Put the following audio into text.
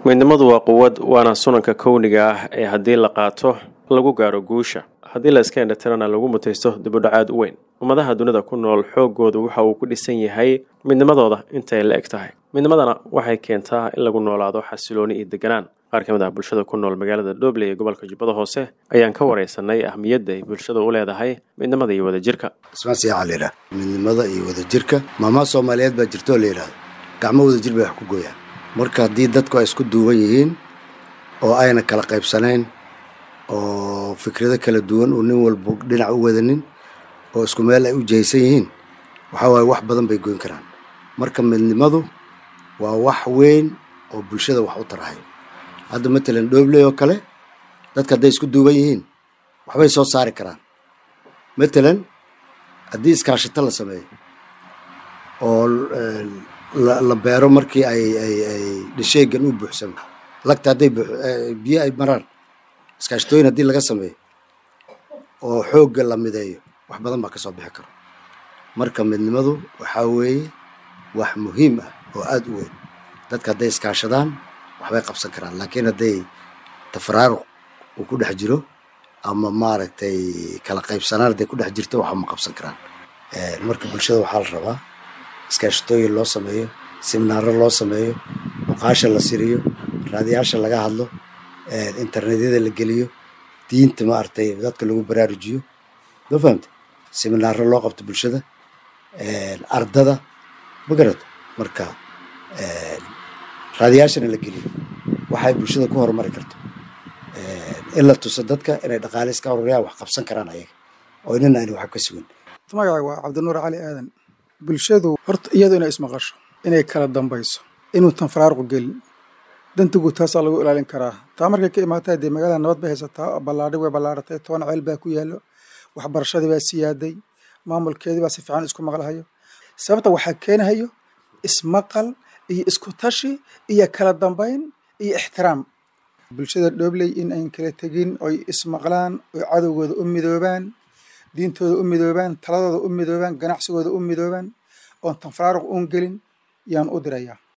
midnimadu waa quwad waana sunanka kowniga ah ee haddii la qaato lagu gaaro guusha haddii la iska indhatirana lagu mutaysto dibudhacaad u weyn ummadaha dunida ku nool xooggoodu waxa uu ku dhisan yahay midnimadooda intay la eg tahay midnimadana waxay keentaa in lagu noolaado xasilooni iyo deganaan qaar ka mid ah bulshada ku nool magaalada dhobley ee gobolka jubbada hoose ayaan ka wareysanay ahmiyadda ay bulshada u leedahay midnimada iyo wadajirka ismaan siyaca la yidhaha midnimada iyo wadajirka maamaha soomaaliyeed baa jirto oo la yidhahdo gacmo wadajir bay wax ku gooyaan marka haddii dadku ay isku duuban yihiin oo ayna kala qaybsanayn oo fikrado kala duwan oo nin walba dhinac u wadanin oo isku meel ay u jihaysan yihiin waxaa waaye wax badan bay goyn karaan marka midnimadu waa wax weyn oo bulshada wax u tarahay hadda matalan dhoobley oo kale dadka hadday isku duuban yihiin waxbay soo saari karaan matalan haddii iskaashito la sameeyo oo la beero markii ay ay ay dhasheegan u buuxsamo lagta hadday biyo ay maraan iskaashitooyin haddii laga sameeyo oo xoogga la mideeyo wax badan baa ka soo bixi karo marka midnimadu waxaa weeye wax muhiim ah oo aada u weyn dadka hadday iskaashadaan waxbay qabsan karaan laakiin hadday tafaraaruq uu ku dhex jiro ama maaragtay kala qaybsanaan hadday ku dhex jirto waxba ma qabsan karaan marka bulshada waxaa la rabaa iskaashitooyin loo sameeyo siminaaro loo sameeyo muqaasha la siriyo raadiyaasha laga hadlo internetyada la geliyo diinta maaragtay dadka lagu baraarujiyo ma fahamta siminaaro loo qabto bulshada ardada ma garata marka raadiyaashana la geliyo waxay bulshada ku horumari karto in la tuso dadka inay dhaqaale iska ururiyaan wax qabsan karaan ayaga oo inana ayna wax ka sugan magacay waa cabdinuur cali aadan bulshadu horta iyadu inay ismaqasho inay kala dambayso inuutan faraaruqu gelin dantigu taasaa lagu ilaalin karaa taa markay ka imaataa dee magaalada nabad bay haysataa ballaadhi way ballaadhatay toban ceel baa ku yaallo waxbarashadii baa siyaaday maamulkeedii baa si fiican isku maqlahayo sababta waxaa keenahayo ismaqal iyo isku tashi iyo kala dambayn iyo ixtiraam bulshada dhoobley in ayn kala tegin oy ismaqlaan oy cadowgooda u midoobaan diintooda u midoobaan taladooda u midoobaan ganacsigooda u midoobaan oon tanfaraaruq uun gelin yaan u dirayaa